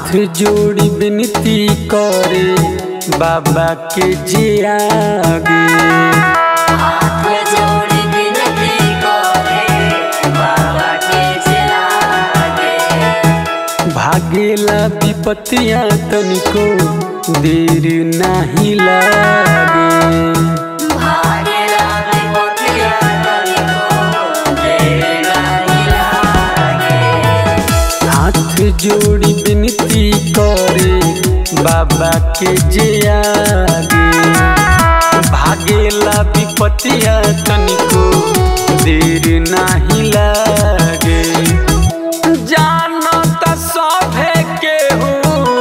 जोड़ी विनती करे बाबा के जे आगे हाथ जोड़ी विनती करे बाबा के चलागे भागेला विपतिया तनिको देर नाही लागे भागे लागे मोतिया तनिको देर नहीं लागे हाथ जोड़ी विनती करे बाबा के जे आगे भागेला विपतिया तनिको देर नाही लागे जानो त सभे केहू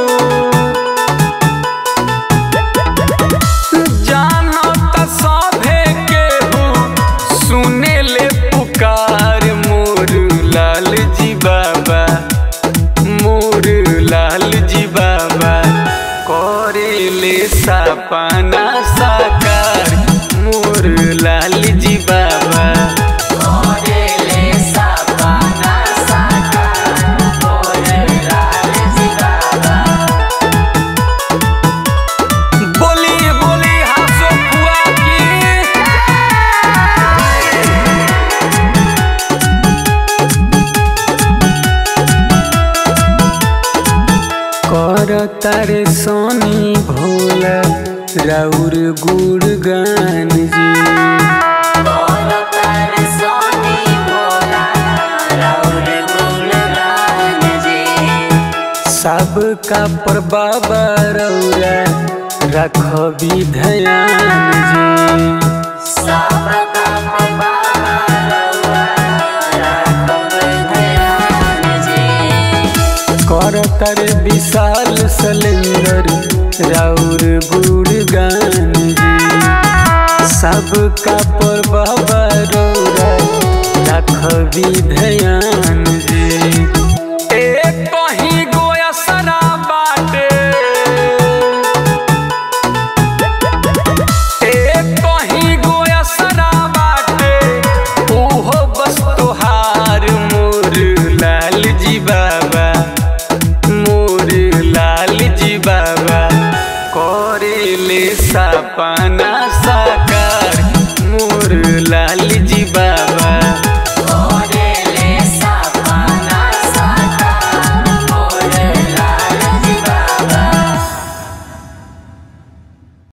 जानो त सभे केहू सुने ले पुकार मोर लाल जी बाबा मोर लाल जी बाबा करे ले सपना साकार मोर लाल जी बाबा मोरे ले सपना साकार मोरे लाल जी बाबा बोली बोली हासो फुआ की कर तारे सोनी भोला राउर गुड़गान जी बोलो तार सोनी बोला राउर गुणगान जी सबका पर बाबा रौरा रखबी ध्यान जी सबका बाबा रउआ राखब ध्यान जी कर तारे विशाल सलेंदर राउर गुड़गान जी सबका पर बाबा रौरा रखबी ध्यान जी एक कहीं गोया सरा बाटे एक कहीं गोया सरा बाटे ओहो बस तोहार मोर लाल जी बाबा मोर लाल जी बाबा करे ले सपना साकार